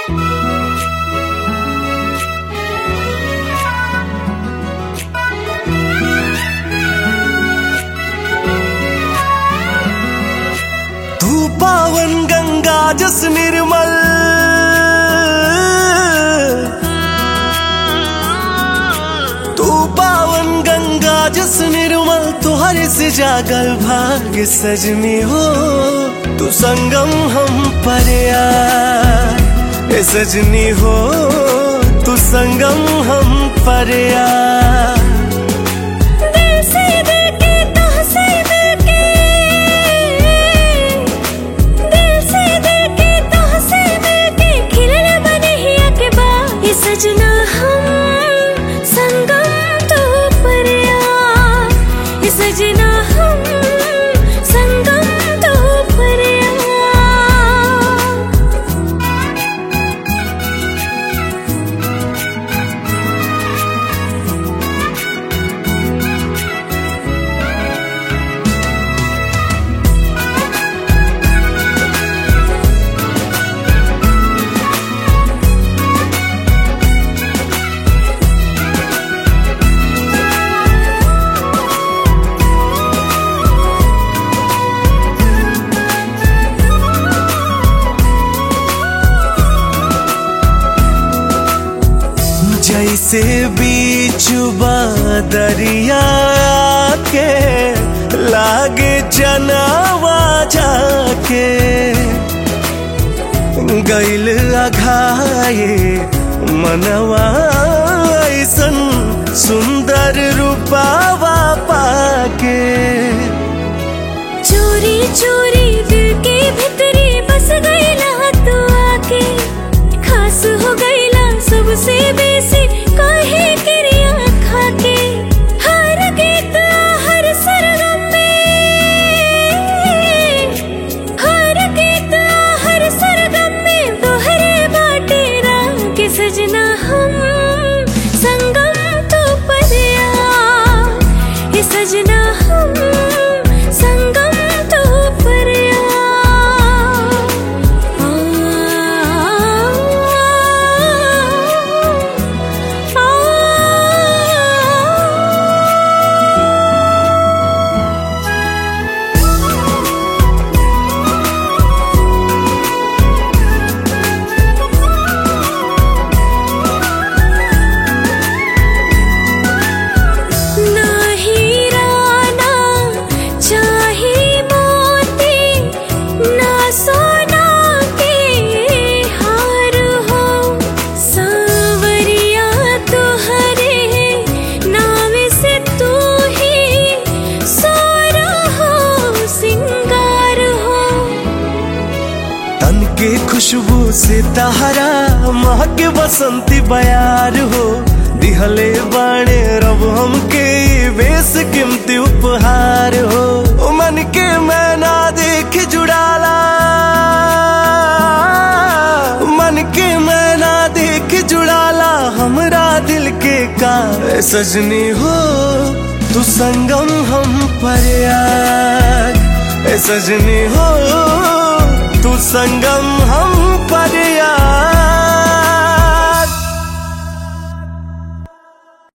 तू पावन गंगा जस निर्मल तू पावन गंगा जस निर्मल तुहरे से जागल भाग्य सजनी हो तू संगम हम पर ए सजनी हो तू संगम हम पर दिल से दिल के तह से दिल के दिल से दिल के तह से दिल के खिलने बने हिया के बाद ये सजना हम संगम तो परिया ये सजना हम संगम तो परिया जैसे बीच दरिया के लागे जनावा जाके गैल अघाए मनवा ऐसन सुंदर रूपावा पाके चोरी चोरी दिल के भीतरी बस गईला तू आके खास हो गईला सबसे बेसी काहे क्रिया खाके हर गीत हर सरगम में हर गीत हर सरगम में दोहरे बाटे राग के सजना हम संगम तो परिया ये सजना हम संगम तो परिया आ, आ, ना हीराना चाहे मोती ना सोना के हार हो सांवरिया तुहरे नाम से तू ही सोरा हो सिंगार हो तन के खुशबू से तहरा महक बसंती बयार हो दिहले बाणे रब हमके ई बेस कीमती उपहार हो ओ मन के मैना देख जुड़ाला मन के मैना देख जुड़ाला हमरा दिल के का ए सजनी हो तू संगम हम पर ए सजनी हो तू संगम हम